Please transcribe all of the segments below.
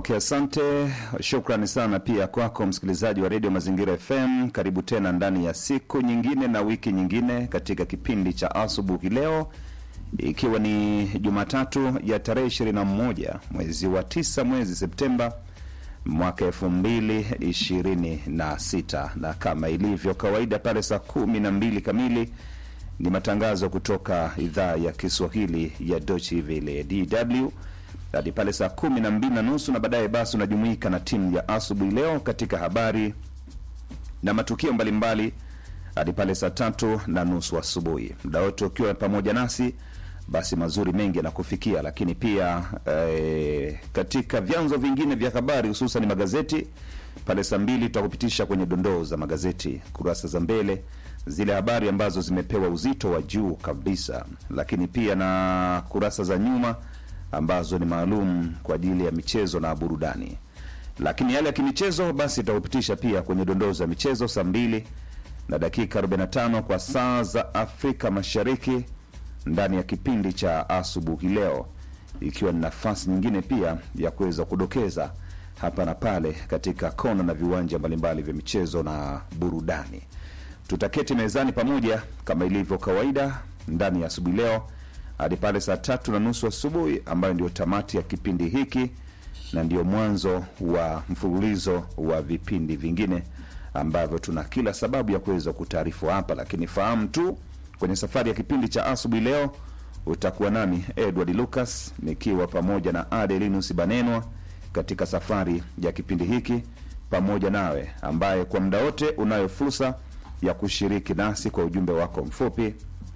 Okay, asante. Shukrani sana pia kwako msikilizaji wa redio Mazingira FM. Karibu tena ndani ya siku nyingine na wiki nyingine katika kipindi cha asubuhi leo, ikiwa ni Jumatatu ya tarehe 21 mwezi wa tisa mwezi Septemba mwaka elfu mbili ishirini na sita na kama ilivyo kawaida pale saa kumi na mbili kamili ni matangazo kutoka idhaa ya Kiswahili ya Deutsche Welle DW hadi pale saa kumi na mbili na nusu na baadaye basi unajumuika na timu ya asubuhi leo katika habari na matukio mbalimbali hadi pale saa tatu na nusu asubuhi. Muda wote ukiwa pamoja nasi, basi mazuri mengi yanakufikia, lakini pia eh, katika vyanzo vingine vya habari hususan magazeti pale saa mbili tutakupitisha kwenye dondoo za magazeti kurasa za mbele zile habari ambazo zimepewa uzito wa juu kabisa, lakini pia na kurasa za nyuma ambazo ni maalum kwa ajili ya michezo na burudani. Lakini yale ya kimichezo basi itakupitisha pia kwenye dondoo za michezo saa mbili na dakika 45 kwa saa za Afrika Mashariki ndani ya kipindi cha asubuhi leo, ikiwa ni nafasi nyingine pia ya kuweza kudokeza hapa na pale katika kona na viwanja mbalimbali vya michezo na burudani. Tutaketi mezani pamoja kama ilivyo kawaida ndani ya asubuhi leo hadi pale saa tatu na nusu asubuhi ambayo ndio tamati ya kipindi hiki na ndio mwanzo wa mfululizo wa vipindi vingine ambavyo tuna kila sababu ya kuweza kutaarifu hapa, lakini fahamu tu kwenye safari ya kipindi cha asubuhi leo utakuwa nami Edward Lucas nikiwa pamoja na Adelinus Banenwa katika safari ya kipindi hiki pamoja nawe, ambaye kwa muda wote unayo fursa ya kushiriki nasi kwa ujumbe wako mfupi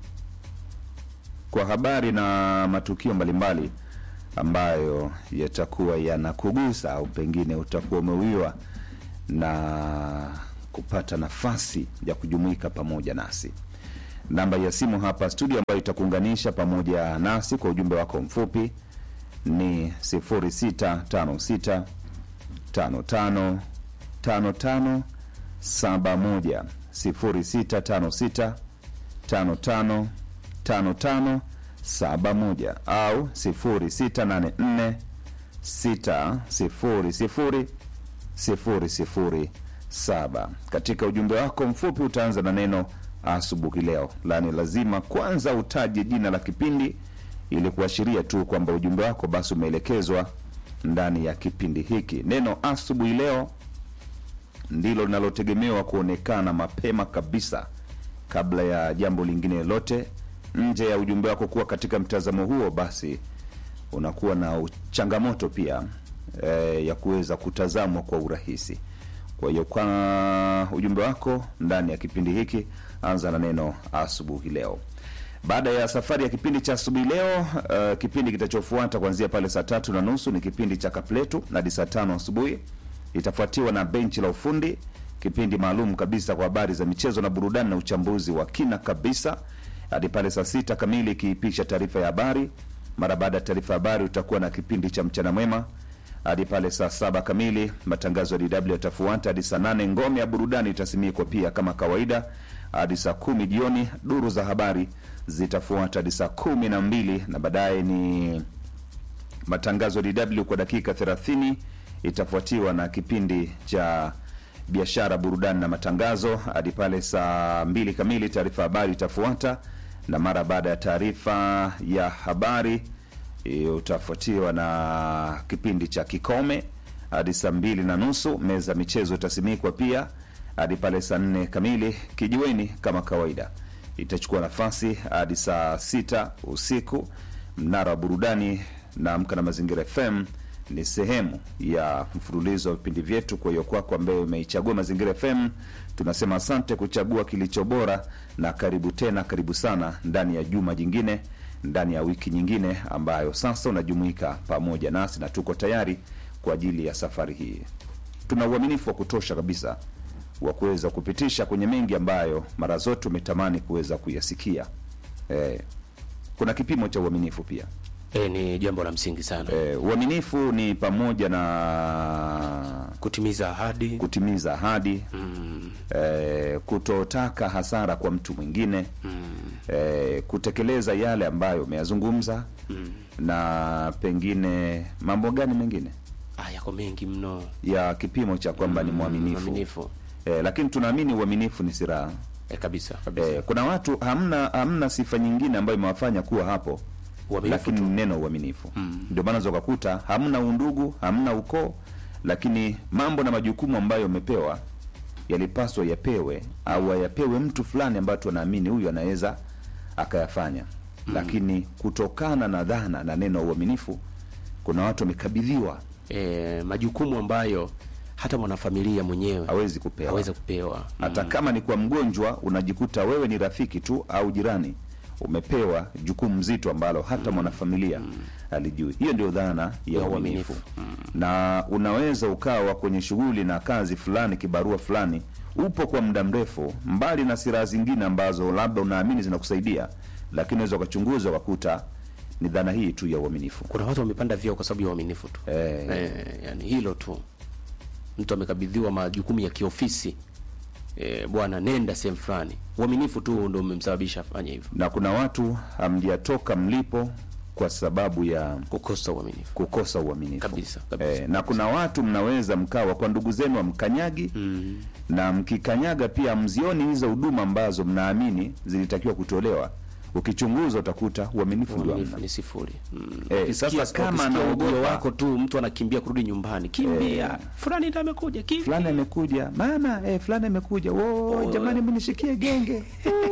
kwa habari na matukio mbalimbali ambayo yatakuwa yanakugusa au pengine utakuwa umeuiwa na kupata nafasi ya kujumuika pamoja nasi. Namba ya simu hapa studio ambayo itakuunganisha pamoja nasi kwa ujumbe wako mfupi ni 0656 55 55 71 0656 55 55 71 au 0684 600 007. Katika ujumbe wako mfupi utaanza na neno asubuhi leo, lani lazima kwanza utaje jina la kipindi ili kuashiria tu kwamba ujumbe wako basi umeelekezwa ndani ya kipindi hiki. Neno asubuhi leo ndilo linalotegemewa kuonekana mapema kabisa kabla ya jambo lingine lolote nje ya ujumbe wako kuwa katika mtazamo huo, basi unakuwa na changamoto pia e, ya kuweza kutazamwa kwa urahisi. Kwa hiyo kwa ujumbe wako ndani ya kipindi hiki, anza na neno asubuhi leo. Baada ya safari ya kipindi cha asubuhi leo, uh, kipindi kitachofuata kuanzia pale saa tatu na nusu ni kipindi cha kapletu hadi saa tano asubuhi, itafuatiwa na benchi la ufundi, kipindi maalum kabisa kwa habari za michezo na burudani na uchambuzi wa kina kabisa hadi pale saa sita kamili ikiipisha taarifa ya habari. Mara baada ya taarifa ya habari utakuwa na kipindi cha mchana mwema hadi pale saa saba kamili. Matangazo ya DW yatafuata hadi saa nane. Ngome ya burudani itasimikwa pia kama kawaida hadi saa kumi jioni. Duru za habari zitafuata hadi saa kumi na mbili na baadaye ni matangazo ya DW kwa dakika 30 itafuatiwa na kipindi cha biashara, burudani na matangazo hadi pale saa mbili kamili. Taarifa habari itafuata na mara baada ya taarifa ya habari utafuatiwa na kipindi cha kikome hadi saa mbili na nusu. Meza michezo itasimikwa pia hadi pale saa nne kamili. Kijiweni kama kawaida itachukua nafasi hadi saa sita usiku. Mnara wa burudani na Amka na Mazingira FM ni sehemu ya mfululizo wa vipindi vyetu. Kwa hiyo kwako ambaye umeichagua Mazingira FM, tunasema asante kuchagua kilicho bora, na karibu tena, karibu sana ndani ya juma jingine, ndani ya wiki nyingine ambayo sasa unajumuika pamoja nasi, na tuko tayari kwa ajili ya safari hii. Tuna uaminifu wa kutosha kabisa wa kuweza kupitisha kwenye mengi ambayo mara zote umetamani kuweza kuyasikia. Eh, kuna kipimo cha uaminifu pia. E, ni jambo la msingi sana E, uaminifu ni pamoja na kutimiza ahadi kutimiza ahadi mm, e, kutotaka hasara kwa mtu mwingine mm, e, kutekeleza yale ambayo umeyazungumza mm. na pengine mambo gani mengine Aya, yako mengi mno ya kipimo cha kwamba ni mwaminifu mwaminifu eh, lakini tunaamini uaminifu ni silaha eh, kabisa kabisa eh, kuna watu hamna hamna sifa nyingine ambayo imewafanya kuwa hapo Uaminifu lakini tu. ni neno uaminifu ndio maana unaweza ukakuta hamna undugu hamna ukoo lakini mambo na majukumu ambayo umepewa yalipaswa yapewe au ayapewe mtu fulani ambayo tunaamini huyu anaweza akayafanya lakini kutokana na dhana na neno uaminifu kuna watu wamekabidhiwa eh, majukumu ambayo hata mwanafamilia mwenyewe hawezi kupewa aweze kupewa hata kama ni kwa mgonjwa unajikuta wewe ni rafiki tu au jirani umepewa jukumu zito ambalo hata mwanafamilia alijui hiyo ndio dhana ya Ya uaminifu uaminifu. na unaweza ukawa kwenye shughuli na kazi fulani kibarua fulani upo kwa muda mrefu mbali na silaha zingine ambazo labda unaamini zinakusaidia lakini unaweza ukachunguza ukakuta ni dhana hii tu ya uaminifu kuna watu wamepanda vyeo kwa sababu ya uaminifu tu Eh. eh, yani hilo tu mtu amekabidhiwa majukumu ya kiofisi eh, bwana nenda sehemu fulani uaminifu tu ndo umemsababisha afanye hivyo na kuna watu hamjatoka mlipo kwa sababu ya kukosa uaminifu kukosa uaminifu Kabisa, kabisa. Eh, na kuna watu mnaweza mkawa kwa ndugu zenu amkanyagi mm. na mkikanyaga pia mzioni hizo huduma ambazo mnaamini zilitakiwa kutolewa ukichunguza utakuta uaminifu ndio uaminifu hamna ni sifuri mm. Eh, Ukisikia- sasa kama ukisikia anaogopa- ujio wako tu mtu anakimbia kurudi nyumbani kimbia fulani ndo amekuja kimbia fulani amekuja mama eh, fulani amekuja wo Oh. jamani mnishikie genge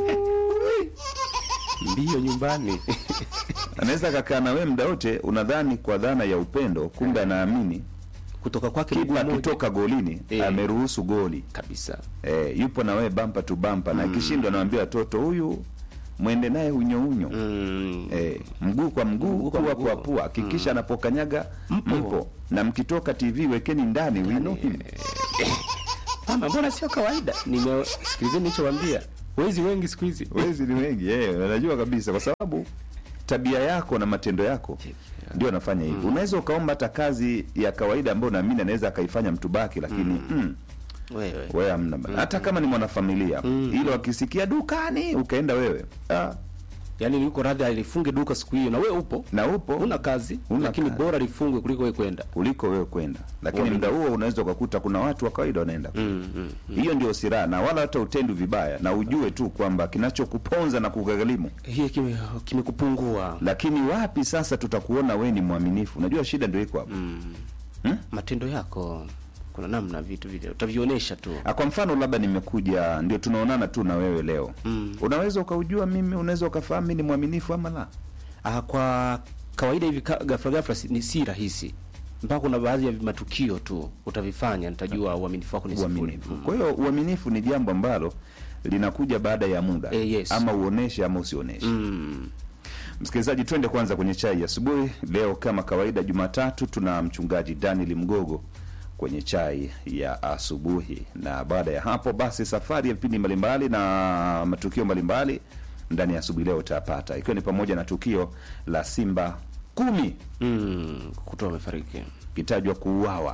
mbio nyumbani anaweza kakaa na wewe muda wote unadhani kwa dhana ya upendo kumbe anaamini kutoka kwake mguu kipa mmoja. akitoka golini Eh. ameruhusu goli kabisa eh, yupo na wewe bampa tu bampa na ikishindwa anawaambia watoto huyu mwende naye unyo unyo mm. eh, mguu kwa mguu Mguu kwa pua mguu. kwa pua hakikisha anapokanyaga Mpo. mpo. na mkitoka tv wekeni ndani we know him. Mama, mbona sio kawaida? Nimesikilizeni nilichowaambia. Wezi wengi siku hizi. wezi ni wengi eh, najua kabisa kwa sababu tabia yako na matendo yako ndio anafanya hivyo unaweza ukaomba hata kazi ya kawaida ambayo naamini anaweza akaifanya mtu baki lakini mm. Wewe. wewe hamna bana. hata kama ni mwanafamilia ilo akisikia dukani ukaenda wewe ah, Yaani yuko radhi alifunge duka siku hiyo na wewe upo. na upo Una kazi, Huna lakini kazi. bora lifungwe kuliko wewe kwenda. kuliko wewe kwenda lakini muda huo unaweza ukakuta kuna watu wa kawaida wanaenda Mm, mm. hiyo ndio silaha na wala hata utendi vibaya na ujue tu kwamba kinachokuponza na kugharimu Hii kime- kimekupungua. lakini wapi sasa tutakuona we ni mwaminifu unajua shida ndio iko hapo Hmm? Matendo yako kuna namna vitu vile utavionyesha tu. Ah, kwa mfano labda nimekuja ndio tunaonana tu na wewe leo Mm. unaweza ukaujua mimi unaweza ukafahamu mimi ni mwaminifu ama la Ah, kwa kawaida hivi ka- ghafla ghafla si, ni si rahisi. Mpaka kuna baadhi ya matukio tu utavifanya nitajua uaminifu wako ni sifuri. uaminifu kwa hiyo uaminifu ni jambo ambalo linakuja baada ya muda Eh, yes. ama uoneshe ama usioneshe Mm. Msikilizaji, twende kwanza kwenye chai ya asubuhi. Leo kama kawaida, Jumatatu, tuna mchungaji Daniel Mgogo kwenye chai ya asubuhi, na baada ya hapo basi safari ya vipindi mbalimbali na matukio mbalimbali ndani ya asubuhi leo utayapata, ikiwa ni pamoja na tukio la Simba kumi Mm. Kutoa amefariki. kitajwa kuuawa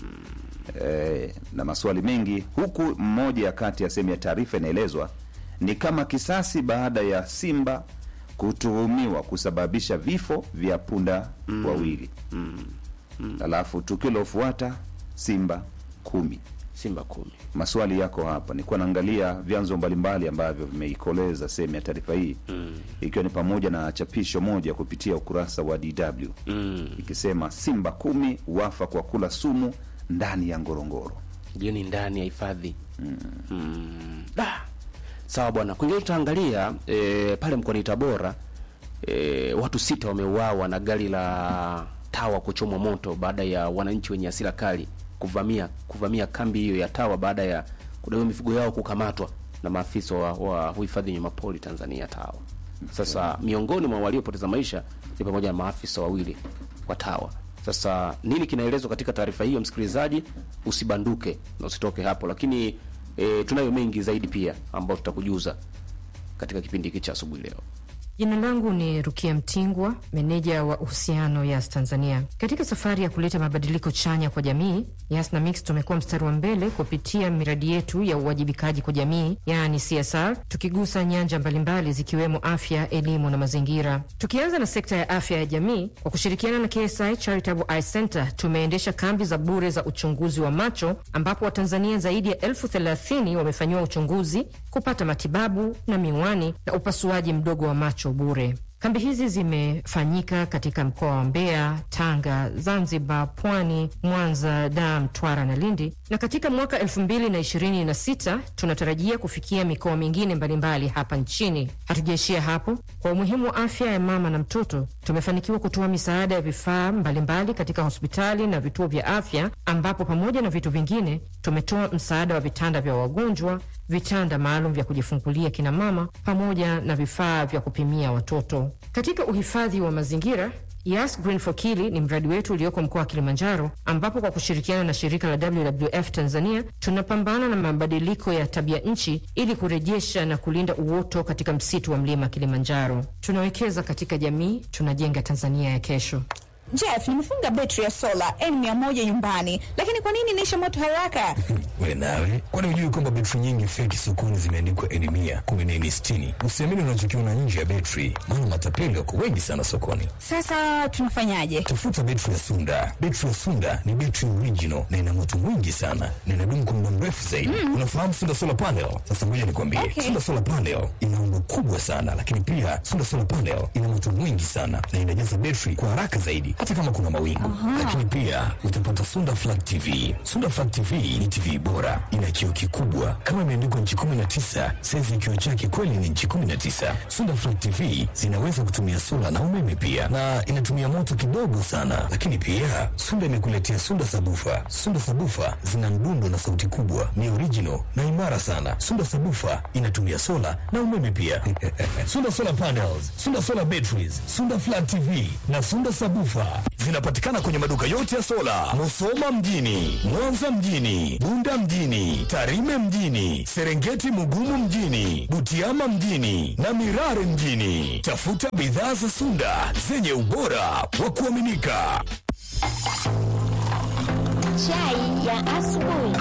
e, na maswali mengi, huku mmoja ya kati ya sehemu ya taarifa inaelezwa ni kama kisasi baada ya Simba kutuhumiwa kusababisha vifo vya punda wawili alafu tukio lilofuata Simba kumi. Simba kumi. Maswali yako hapa, nilikuwa naangalia vyanzo mbalimbali ambavyo vimeikoleza sehemu ya taarifa hii ikiwa ni pamoja na chapisho moja kupitia ukurasa wa DW Mm. ikisema Simba kumi wafa kwa kula sumu ndani ya Ngorongoro. Hiyo ni ndani ya hifadhi. Mm. Da. Sawa bwana. Kwingine tutaangalia e, pale mkoani Tabora e, watu sita wameuawa na gari la tawa kuchomwa moto baada ya wananchi wenye hasira kali kuvamia kuvamia kambi hiyo ya tawa baada ya kudaiwa mifugo yao kukamatwa na maafisa wa, wa uhifadhi wanyamapori Tanzania tawa. Sasa miongoni mwa waliopoteza maisha ni pamoja na maafisa wawili wa tawa. Sasa nini kinaelezwa katika taarifa hiyo, msikilizaji, usibanduke na usitoke hapo, lakini e, tunayo mengi zaidi pia ambayo tutakujuza katika kipindi hiki cha asubuhi leo. Jina langu ni Rukia Mtingwa, meneja wa uhusiano Yas Tanzania. Katika safari ya kuleta mabadiliko chanya kwa jamii, Yas na Mix tumekuwa mstari wa mbele kupitia miradi yetu ya uwajibikaji kwa jamii, yaani CSR, tukigusa nyanja mbalimbali zikiwemo afya, elimu na mazingira. Tukianza na sekta ya afya ya jamii, kwa kushirikiana na KSI Charitable Eye Center tumeendesha kambi za bure za uchunguzi wa macho, ambapo Watanzania zaidi ya elfu thelathini wamefanyiwa uchunguzi, kupata matibabu na miwani na upasuaji mdogo wa macho bure. Kambi hizi zimefanyika katika mkoa wa Mbeya, Tanga, Zanzibar, Pwani, Mwanza, Dar, Mtwara na Lindi, na katika mwaka elfu mbili na ishirini na sita tunatarajia kufikia mikoa mingine mbalimbali hapa nchini. Hatujaishia hapo. Kwa umuhimu wa afya ya mama na mtoto, tumefanikiwa kutoa misaada ya vifaa mbalimbali katika hospitali na vituo vya afya, ambapo pamoja na vitu vingine tumetoa msaada wa vitanda vya wagonjwa, vitanda maalum vya kujifungulia kina mama, pamoja na vifaa vya kupimia watoto. Katika uhifadhi wa mazingira Yas Green for Kili ni mradi wetu ulioko mkoa wa Kilimanjaro, ambapo kwa kushirikiana na shirika la WWF Tanzania tunapambana na mabadiliko ya tabia nchi ili kurejesha na kulinda uoto katika msitu wa mlima Kilimanjaro. Tunawekeza katika jamii, tunajenga Tanzania ya kesho. Jeff, nimefunga betri ya sola N100 nyumbani, lakini kwa nini inaisha moto haraka? We nawe, kwani hujui kwamba betri nyingi feki sokoni zimeandikwa N100 kumbe ni N60? Usiamini unachokiona nje ya betri, maana matapeli wako wengi sana sokoni. Sasa tunafanyaje? Tafuta betri ya Sunda. Betri ya Sunda ni betri original na ina moto mwingi sana na inadumu kwa muda mrefu zaidi. Mm. Unafahamu Sunda Solar Panel? Sasa ngoja nikwambie. Okay. Sunda Solar Panel ina umbo kubwa sana, lakini pia Sunda Solar Panel ina moto mwingi sana na inajaza betri kwa haraka zaidi hata kama kuna mawingu. Lakini pia utapata Sunda Flat TV. Sunda Flat TV ni TV bora, ina kioo kikubwa kama imeandikwa nchi 19, saizi ya kioo chake kweli ni nchi 19. Sunda Flat TV zinaweza kutumia sola na umeme pia, na inatumia moto kidogo sana. Lakini pia Sunda imekuletea Sunda Sabufa. Sunda Sabufa zina mdundo na sauti kubwa, ni original na imara sana. Sunda Sabufa inatumia sola na umeme pia. Sunda Solar Panels, Sunda Solar Batteries, Sunda Flat TV na Sunda Sabufa zinapatikana kwenye maduka yote ya sola, Musoma mjini, Mwanza mjini, Bunda mjini, Tarime mjini, Serengeti Mugumu mjini, Butiama mjini na Mirare mjini. Tafuta bidhaa za Sunda zenye ubora wa kuaminika. Chai ya asubuhi.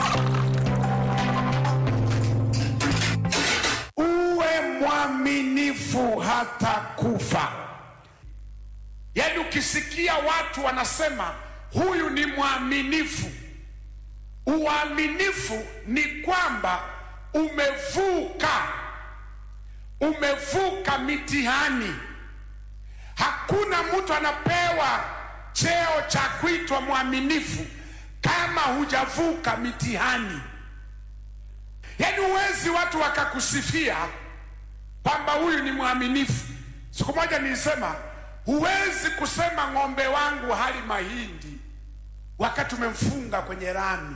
uwe mwaminifu hata kufa. Yaani ukisikia watu wanasema huyu ni mwaminifu, uaminifu ni kwamba umevuka, umevuka mitihani. Hakuna mtu anapewa cheo cha kuitwa mwaminifu kama hujavuka mitihani. Yaani huwezi watu wakakusifia kwamba huyu ni mwaminifu. Siku moja nilisema huwezi kusema ng'ombe wangu hali mahindi wakati umemfunga kwenye rami.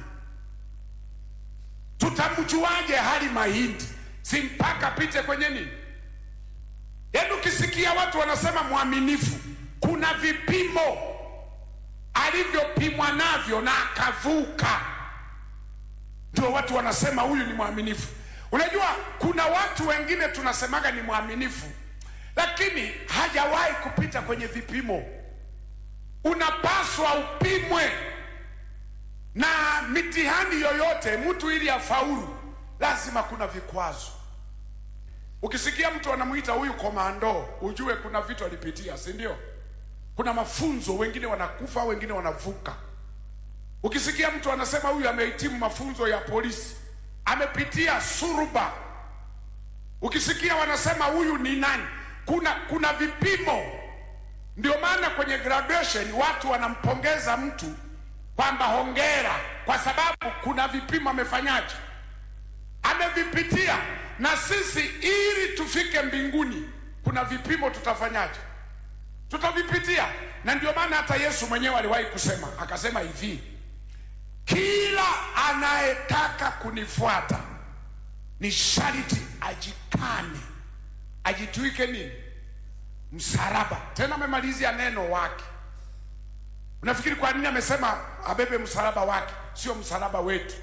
Tutamjuaje hali mahindi? Si mpaka pite kwenye nini? Yaani ukisikia watu wanasema mwaminifu, kuna vipimo alivyopimwa navyo na akavuka ndio watu wanasema huyu ni mwaminifu. Unajua, kuna watu wengine tunasemaga ni mwaminifu, lakini hajawahi kupita kwenye vipimo. Unapaswa upimwe na mitihani yoyote. Mtu ili afaulu, lazima kuna vikwazo. Ukisikia mtu anamuita huyu komando, ujue kuna vitu alipitia, si ndio? Kuna mafunzo, wengine wanakufa, wengine wanavuka. Ukisikia mtu anasema huyu amehitimu mafunzo ya polisi, amepitia suruba. Ukisikia wanasema huyu ni nani, kuna kuna vipimo. Ndio maana kwenye graduation watu wanampongeza mtu kwamba hongera, kwa sababu kuna vipimo amefanyaje, amevipitia. Na sisi ili tufike mbinguni, kuna vipimo tutafanyaje, tutavipitia. Na ndio maana hata Yesu mwenyewe aliwahi kusema, akasema hivi kila anayetaka kunifuata ni sharti ajikane, ajitwike nini? Msalaba. Tena amemalizia neno wake. Unafikiri kwa nini amesema abebe msalaba wake, sio msalaba wetu?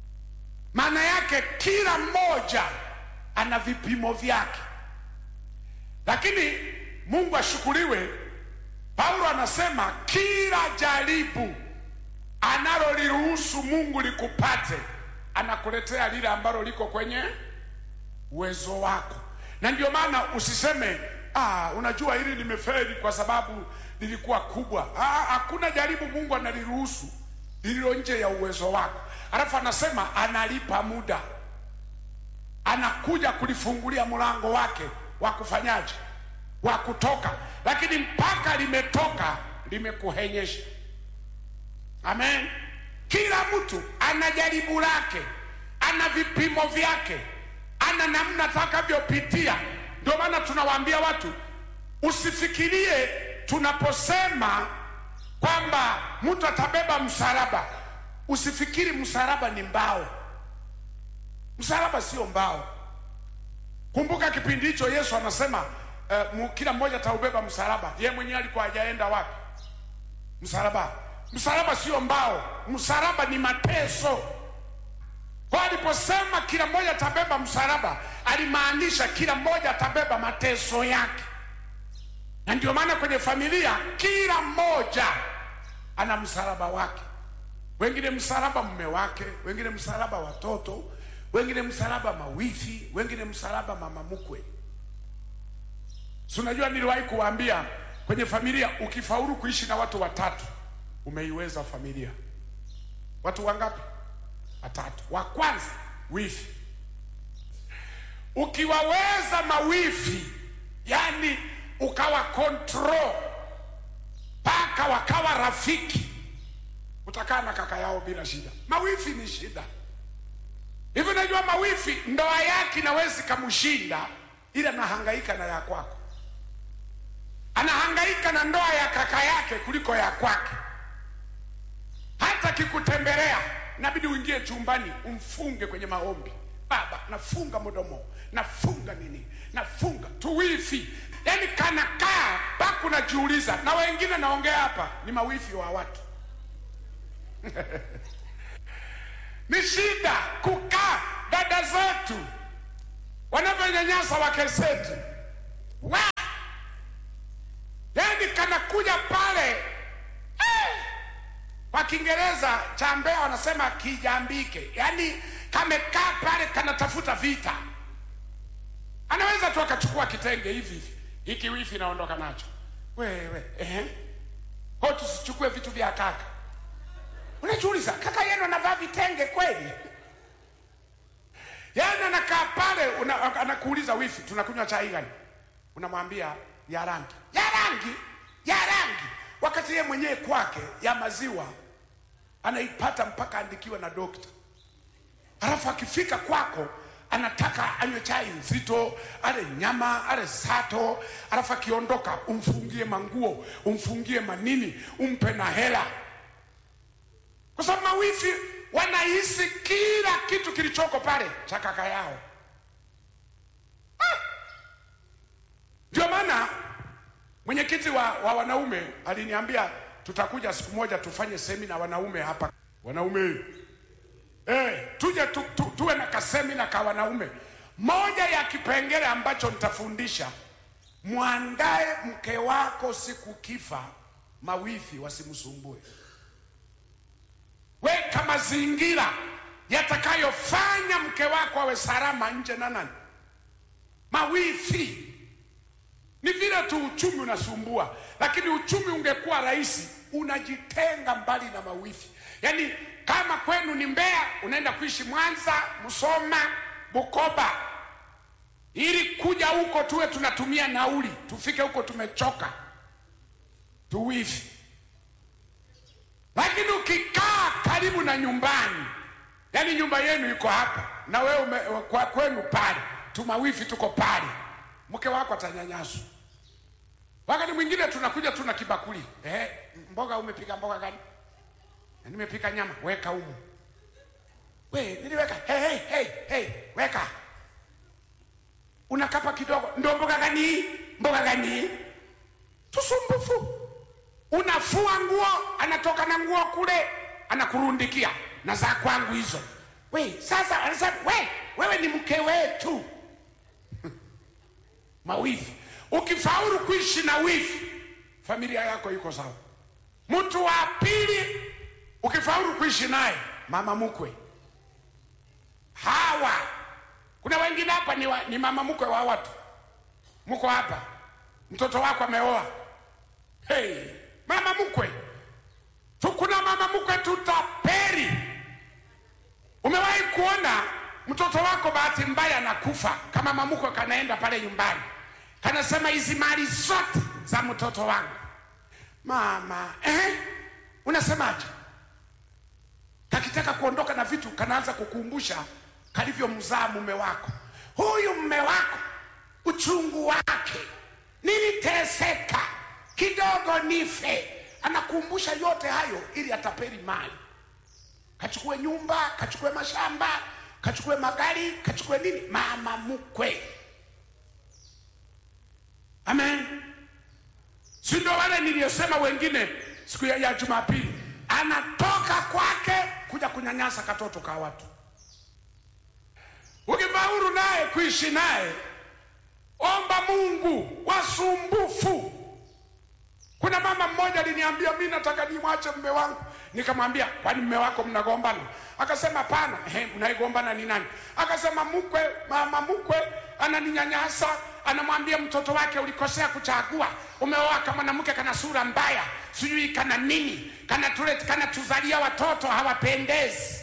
Maana yake kila mmoja ana vipimo vyake. lakini mungu ashukuriwe paulo anasema kila jaribu analoliruhusu mungu likupate anakuletea lile ambalo liko kwenye uwezo wako na ndio maana usiseme ah, unajua hili limefeli kwa sababu lilikuwa kubwa ah, hakuna jaribu mungu analiruhusu lililo nje ya uwezo wako alafu anasema analipa muda anakuja kulifungulia mlango wake wa kufanyaje wa kutoka lakini mpaka limetoka limekuhenyesha amen kila mtu ana jaribu lake ana vipimo vyake ana namna atakavyopitia ndio maana tunawaambia watu usifikirie tunaposema kwamba mtu atabeba msalaba usifikiri msalaba ni mbao msalaba sio mbao kumbuka kipindi hicho yesu anasema uh, kila mmoja ataubeba msalaba ye mwenyewe alikuwa hajaenda wapi msalaba msalaba sio mbao msalaba ni mateso kwa aliposema kila mmoja atabeba msalaba alimaanisha kila mmoja atabeba mateso yake na ndio maana kwenye familia kila mmoja ana msalaba wake wengine msalaba mume wake wengine msalaba watoto wengine msalaba mawifi wengine msalaba mama mkwe si unajua niliwahi kuwaambia kwenye familia ukifaulu kuishi na watu watatu umeiweza familia watu wangapi watatu wa kwanza wifi ukiwaweza mawifi yani ukawa control mpaka wakawa rafiki utakaa na kaka yao bila shida mawifi ni shida hivi unajua mawifi ndoa yake inawezi kamshinda ila anahangaika na ya kwako anahangaika na ndoa ya kaka yake kuliko ya kwake hata kikutembelea inabidi uingie chumbani umfunge kwenye maombi baba nafunga mdomo nafunga nini nafunga tuwifi yaani kanakaa mpaka unajiuliza na wengine naongea hapa ni mawifi wa watu ni shida kukaa dada zetu wanavyonyanyasa wake zetu wa yani kanakuja pale eh, kwa kiingereza cha mbea wanasema kijambike yaani kamekaa pale kanatafuta vita anaweza tu akachukua kitenge hivi hivi hiki wifi naondoka nacho wewe eh? ko tusichukue vitu vya kaka unajiuliza kaka yenu anavaa vitenge kweli yaani anakaa pale una- anakuuliza wifi tunakunywa chai gani unamwambia ya rangi ya rangi ya rangi wakati yeye mwenyewe kwake ya maziwa anaipata mpaka andikiwe na dokta halafu akifika kwako anataka anywe chai nzito ale nyama ale sato halafu akiondoka umfungie manguo umfungie manini umpe na hela kwa sababu mawifi wanahisi kila kitu kilichoko pale cha kaka yao Ah! ndio maana mwenyekiti wa, wa wanaume aliniambia tutakuja siku moja tufanye semina wanaume hapa wanaume eh, tuje tu, tu, tuwe na kasemina ka wanaume moja ya kipengele ambacho nitafundisha mwandae mke wako siku kifa mawifi wasimsumbue weka mazingira yatakayofanya mke wako awe salama nje na nani mawifi ni vile tu uchumi unasumbua lakini uchumi ungekuwa rahisi unajitenga mbali na mawifi yaani kama kwenu ni mbeya unaenda kuishi mwanza msoma bukoba ili kuja huko tuwe tunatumia nauli tufike huko tumechoka tuwifi lakini ukikaa karibu na nyumbani yaani nyumba yenu iko hapa na wewe ume, kwa kwenu pale tumawifi tuko pale mke wako atanyanyaswa wakati mwingine tunakuja tuna kibakuli eh, mboga umepika mboga gani "Na nimepika nyama weka humu we niliweka hey, hey, hey, hey, weka unakapa kidogo ndo mboga gani hii? mboga gani hii? tusumbufu unafua nguo anatoka na nguo kule anakurundikia na za kwangu hizo we sasa anasema we wewe ni mke wetu mawifi ukifaulu kuishi na wifi familia yako iko sawa mtu wa pili ukifaulu kuishi naye mama mkwe hawa kuna wengine hapa ni, wa, ni mama mkwe wa watu mko hapa mtoto wako ameoa hey, mama mkwe tu kuna mama mkwe tutaperi umewahi kuona mtoto wako bahati mbaya anakufa kama mamukwe kanaenda pale nyumbani kanasema hizi mali zote za mtoto wangu mama eh? unasemaje kakitaka kuondoka na vitu kanaanza kukumbusha kalivyomzaa mume wako huyu mume wako uchungu wake niliteseka kidogo nife anakumbusha yote hayo ili atapeli mali kachukue nyumba kachukue mashamba kachukue magari kachukue nini mama mkwe amen si ndio wale niliyosema wengine siku ya, ya jumapili anatoka kwake kuja kunyanyasa katoto ka watu ukifaulu naye kuishi naye omba mungu wasumbufu kuna mama mmoja aliniambia mi nataka nimwache mme wangu nikamwambia kwani mme wako mnagombana akasema pana mnaigombana ni nani akasema mkwe mama mkwe ananinyanyasa anamwambia mtoto wake ulikosea kuchagua umeoa kama mwanamke kana sura mbaya sijui kana nini kana tule kana tuzalia watoto hawapendezi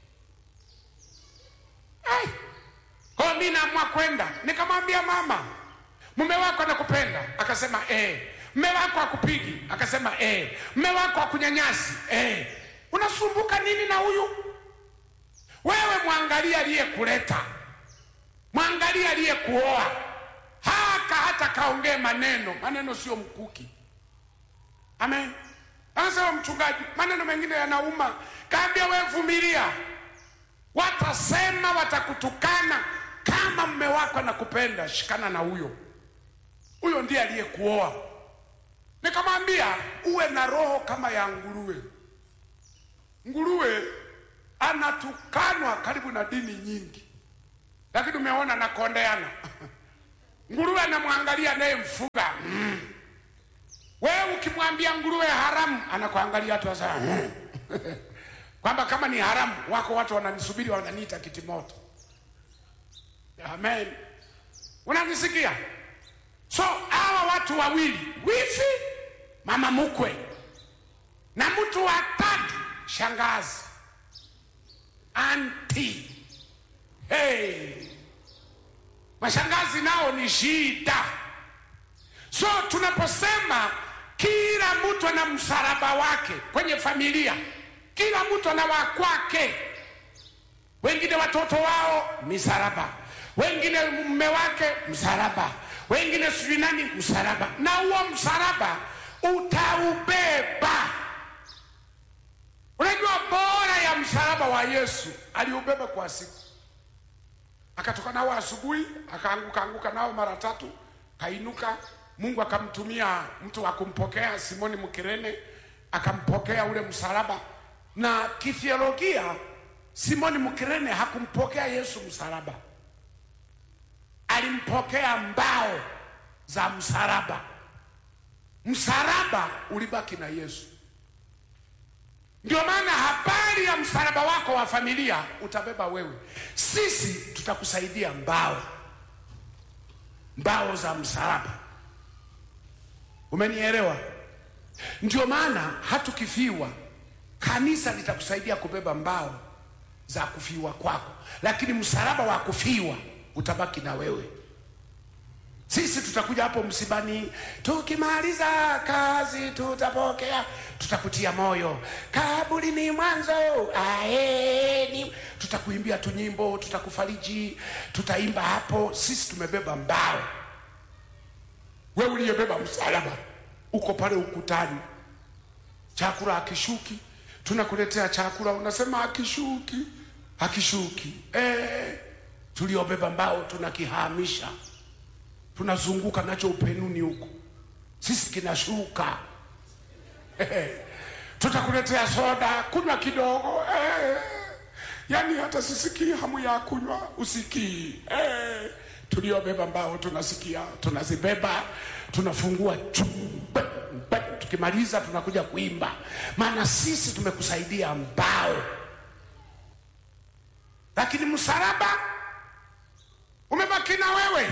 Ai. Kwa mi naamua kwenda nikamwambia mama mume wako anakupenda akasema eh mme wako akupigi akasema eh mme wako akunyanyasi eh unasumbuka nini na huyu wewe mwangalia aliyekuleta mwangalia aliyekuoa haka hata kaongee maneno maneno sio mkuki amen anasema mchungaji maneno mengine yanauma kaambia wewe vumilia watasema watakutukana kama mme wako anakupenda shikana na huyo huyo ndiye aliyekuoa nikamwambia uwe na roho kama ya nguruwe nguruwe anatukanwa karibu na dini nyingi lakini umeona anakondeana nguruwe anamwangalia anayemfuga mm. wewe ukimwambia nguruwe haramu anakuangalia tu sasa mm. kwamba kama ni haramu wako watu wananisubiri wananiita kitimoto amen unanisikia so hawa watu wawili wifi mama mkwe na mtu wa tatu shangazi anti hey. mashangazi nao ni shida so tunaposema kila mtu ana msalaba wake kwenye familia kila mtu ana wakwake wengine watoto wao misalaba wengine mume wake msalaba wengine sijui nani msalaba na huo msalaba utaubeba unajua bora ya msalaba wa yesu aliubeba kwa siku akatoka nao asubuhi akaanguka anguka nao mara tatu kainuka mungu akamtumia mtu wa kumpokea simoni mkirene akampokea ule msalaba na kithiolojia simoni mkirene hakumpokea yesu msalaba alimpokea mbao za msalaba msalaba ulibaki na yesu ndio maana habari ya msalaba wako wa familia utabeba wewe sisi tutakusaidia mbao mbao za msalaba umenielewa ndio maana hatukifiwa kanisa litakusaidia kubeba mbao za kufiwa kwako lakini msalaba wa kufiwa utabaki na wewe sisi tutakuja hapo msibani tukimaliza kazi tutapokea tutakutia moyo kaburi ni mwanzo aeni tutakuimbia tu nyimbo tutakufariji tutaimba hapo sisi tumebeba mbao we uliyebeba msalaba uko pale ukutani chakula akishuki tunakuletea chakula unasema akishuki akishuki eh, tuliobeba mbao tunakihamisha tunazunguka nacho upenuni huko sisi kinashuka tutakuletea soda kunywa kidogo eh. yaani hata sisikii hamu ya kunywa usikii eh. tuliobeba mbao tunasikia tunazibeba tunafungua chu, pe, pe, tukimaliza tunakuja kuimba maana sisi tumekusaidia mbao lakini msalaba umebaki na wewe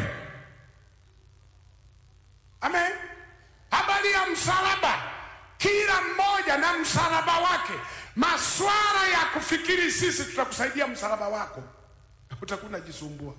amen habari ya msalaba kila mmoja na msalaba wake maswala ya kufikiri sisi tutakusaidia msalaba wako utakuwa unajisumbua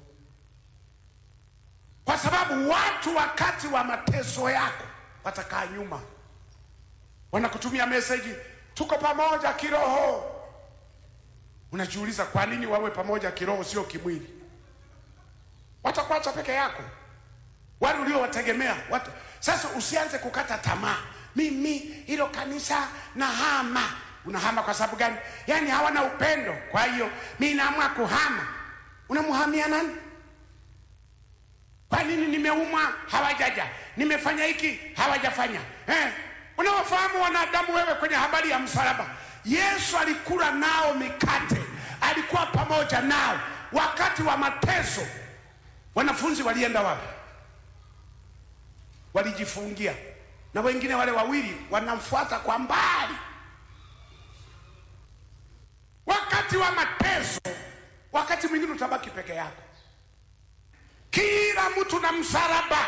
kwa sababu watu wakati wa mateso yako watakaa nyuma wanakutumia meseji tuko pamoja kiroho unajiuliza kwa nini wawe pamoja kiroho sio kimwili watakuacha peke yako wale uliowategemea watu. Sasa usianze kukata tamaa, mimi hilo kanisa na hama. Unahama kwa sababu gani? Yaani hawana upendo, kwa hiyo mi naamua kuhama. Unamhamia nani? Kwa nini nimeumwa hawajaja, nimefanya hiki hawajafanya eh? Unawafahamu wanadamu wewe kwenye habari ya msalaba. Yesu alikula nao mikate, alikuwa pamoja nao wakati wa mateso. Wanafunzi walienda wapi? Walijifungia, na wengine wale wawili wanamfuata kwa mbali. Wakati wa mateso, wakati mwingine utabaki peke yako. Kila mtu na msalaba,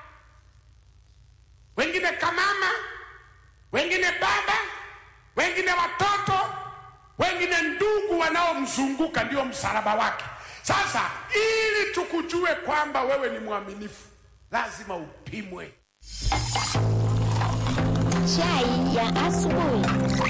wengine kamama, wengine baba, wengine watoto, wengine ndugu wanaomzunguka, ndio msalaba wake. Sasa ili tukujue kwamba wewe ni mwaminifu, lazima upimwe. Chai ya asubuhi.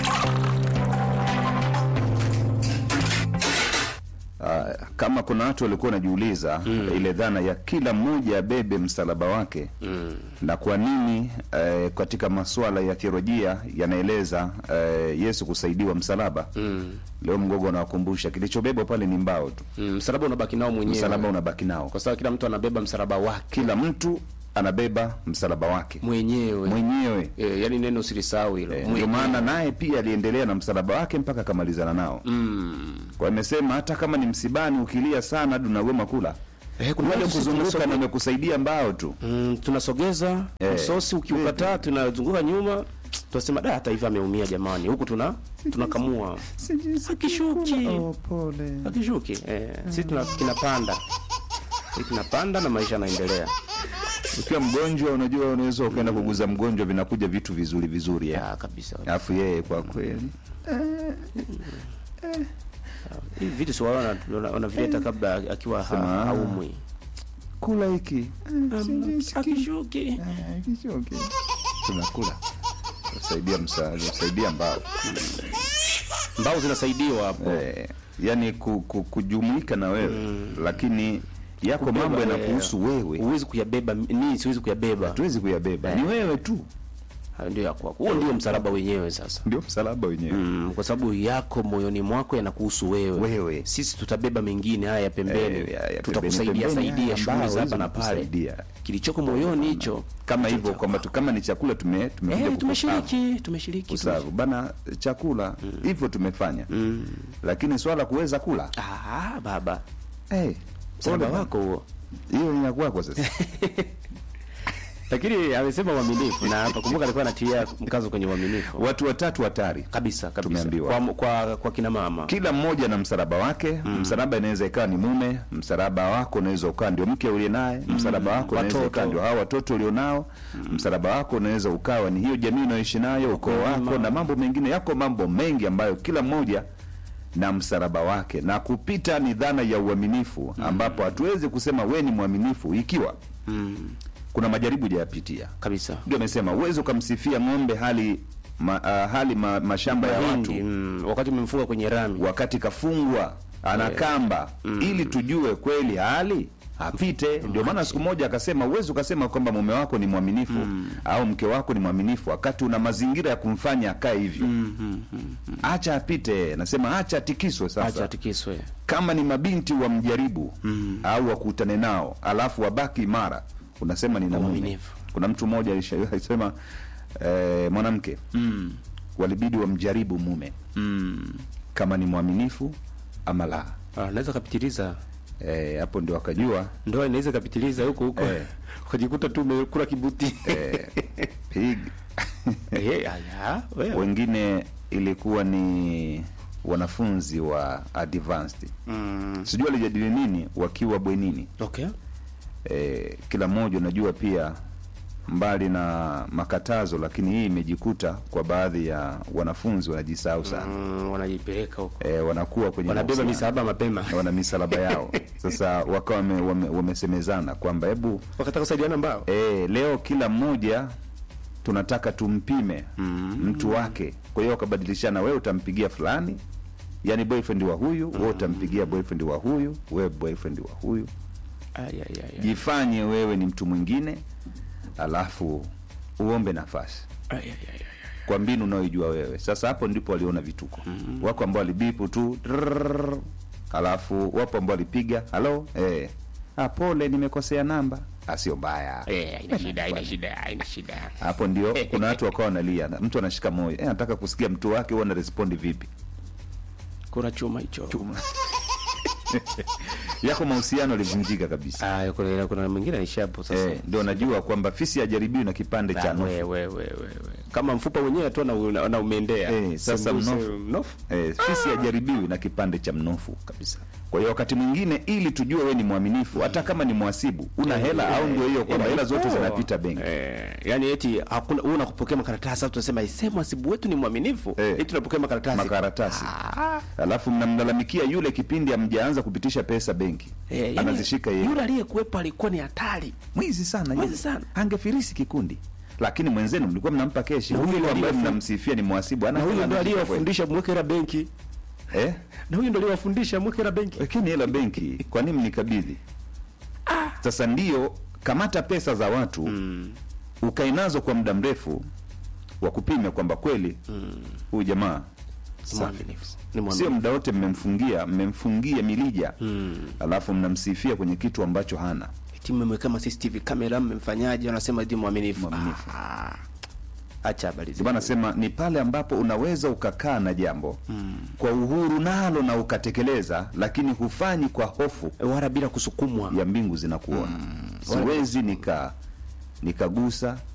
Ah, kama kuna watu walikuwa wanajiuliza ile dhana ya kila mmoja abebe msalaba wake na kwa nini eh, katika masuala ya theolojia yanaeleza eh, Yesu kusaidiwa msalaba leo mgogo anawakumbusha kilichobebwa pale ni mbao tu Mm, msalaba unabaki nao mwenyewe msalaba unabaki nao kwa sababu kila mtu anabeba msalaba wake kila mtu anabeba msalaba wake mwenyewe mwenyewe e, yani neno usilisahau hilo Eh, ndio Mwenyewe. maana naye pia aliendelea na msalaba wake mpaka akamalizana nao mm. kwa amesema hata kama ni msibani ukilia sana hadi unagoma kula Eh, kuna wale watu sisi kuzunguka tunasoge- na wamekusaidia mbao tu Mm, tunasogeza Eh. msosi ukiukataa tunazunguka nyuma tunasema da hata hivi ameumia jamani huku tuna tunakamua akishuki akishuki eh, sisi tuna kinapanda Sisi kinapanda na maisha yanaendelea ukiwa mgonjwa unajua unaweza ukaenda kuguza mgonjwa vinakuja vitu vizuri vizuri ya ya kabisa alafu yeye kwa kweli hivi vitu si wao wana- wana- wanavileta kabla akiwa ha- Sema, ah. haumwi kula hiki akishuki tunakula saidia msaada saidia mbao mbao zinasaidiwa hapo eh, yani ku, ku, kujumuika na wewe lakini yako Kubeba mambo wewe. yanakuhusu wewe huwezi kuyabeba nii siwezi kuyabeba hatuwezi kuyabeba Eh. ni wewe tu Hayo ndio ya kwako huo ndio msalaba wenyewe sasa ndio msalaba wenyewe mm, kwa sababu yako moyoni mwako yanakuhusu wewe Wewe. sisi tutabeba mengine haya ya pembeni Eh, ya- ya tutakusaidia pembeni, pembeni, saidia haya shughuli ambao za hapa hizo na pale kusaidia. kilichoko moyoni hicho kama hicho hivyo cha kwamba tu- kama ni chakula tume tumekuja Eh, kukusavu. tumeshiriki tumeshiriki kusavu bana chakula hivyo tumefanya Mm. lakini swala kuweza kula Ah, baba hey, msalaba wako huo hiyo ni ya kwako sasa lakini amesema uaminifu na hapa kumbuka alikuwa anatia mkazo kwenye uaminifu watu watatu hatari kabisa kabisa Tumeambiwa. kwa, kwa, kwa kina mama kila mmoja na msalaba wake msalaba inaweza ikawa ni mume msalaba wako unaweza ukawa ndio mke uliye naye msalaba wako unaweza Watoto. ukawa ndio hao watoto ulionao msalaba wako unaweza ukawa ni hiyo jamii unayoishi nayo ukoo wako na mambo mengine yako mambo mengi ambayo kila mmoja na msalaba wake na kupita ni dhana ya uaminifu ambapo hatuwezi kusema we ni mwaminifu ikiwa mm. kuna majaribu hujayapitia kabisa ndio amesema uwezi ukamsifia ng'ombe hali ma, uh, hali ma, mashamba ya watu Mahindi, mm, wakati umemfunga kwenye rami wakati kafungwa ana kamba ili tujue kweli hali apite ndio maana siku moja akasema uwezi ukasema kwamba mume wako ni mwaminifu au mke wako ni mwaminifu wakati una mazingira ya kumfanya akae hivyo acha apite nasema acha atikiswe sasa acha atikiswe kama ni mabinti wamjaribu au wakutane nao alafu wabaki imara unasema nina mume Uaminifu. kuna mtu mmoja alisha- alisema eh, mwanamke mm. walibidi wamjaribu mume Mm. kama ni mwaminifu ama la Ah, naweza kapitiliza Eh, hapo ndio wakajua ndoa inaweza ikapitiliza huko huko Eh. ukajikuta tu umekula kibuti eh, pig Eh, aya, wewe. wengine ilikuwa ni wanafunzi wa advanced Mm, sijui walijadili nini wakiwa bwenini okay e, kila mmoja unajua pia mbali na makatazo lakini hii imejikuta kwa baadhi ya wanafunzi wanajisahau sana mm, wanajipeleka huko e, wanakuwa kwenye wanabeba mahusiano. misalaba mapema wana misalaba yao sasa wakawa wame, wame, wamesemezana kwamba hebu wakataka kusaidiana mbao e, leo kila mmoja tunataka tumpime mm. mtu wake kwa hiyo wakabadilishana wewe utampigia fulani yani boyfriend wa huyu wewe utampigia boyfriend wa huyu wewe boyfriend wa huyu Ay, ay, ay, ay. jifanye wewe ni mtu mwingine alafu uombe nafasi Ay, ay, ay, ay. kwa mbinu unayoijua wewe sasa hapo ndipo waliona vituko mm-hmm. wako ambao walibipu tu drrrr, alafu wapo ambao walipiga halo eh. ah, pole nimekosea namba Ah, sio mbaya Eh, haina shida haina shida haina shida hapo ndio kuna watu wakawa wanalia na- mtu anashika moyo eh, anataka kusikia mtu wake huwa anarespondi vipi kuna chuma hicho yako mahusiano yalivunjika kabisa Ah, kuna kuna mwingine aishapo sasa eh, ndio najua kwamba fisi hajaribiwi na kipande cha Ah, nusu we, we, we, we, we. kama mfupa wenyewe tu na, na, na umeendea Eh, sasa Sembuse mnofu. mnofu eh, fisi hajaribiwi na kipande cha mnofu kabisa kwa hiyo wakati mwingine ili tujue we ni mwaminifu hata kama ni mwasibu una hela au ndio hiyo kwamba hela zote zinapita benki Eh, yani eti hakuna wewe unakupokea makaratasi sasa tunasema isema mwasibu wetu ni mwaminifu Eh. eti tunapokea makaratasi makaratasi Ah. alafu mnamlalamikia yule kipindi amjaanza kupitisha pesa benki Eh, yani, anazishika yeye yule aliyekuwepo alikuwa ni hatari mwizi sana Mwizi yule. sana. angefirisi kikundi lakini mwenzenu mlikuwa mnampa keshi Na huyu huyu ndo ambaye aliyefu- mnamsifia ni mwasibu ana na huyu hela ndo anashika aliyewafundisha mweke hela benki kweli. eh na huyu ndo aliyewafundisha mweke hela benki lakini hela benki kwa nini mnikabidhi sasa ndio kamata pesa za watu mm. ukae nazo kwa muda mrefu wakupime kwamba kweli huyu jamaa Ni mwaminifu. Ni sio mwaminifu. muda wote mmemfungia mmemfungia milija mm. alafu mnamsifia kwenye kitu ambacho hana eti mmemwekea ma CCTV kamera mmemfanyaje wanasema eti mwaminifu Mwaminifu. Ah, acha habari Ndio maana nasema ni pale ambapo unaweza ukakaa na jambo mm. kwa uhuru nalo na ukatekeleza lakini hufanyi kwa hofu wala bila kusukumwa ya mbingu zinakuona siwezi nika nikagusa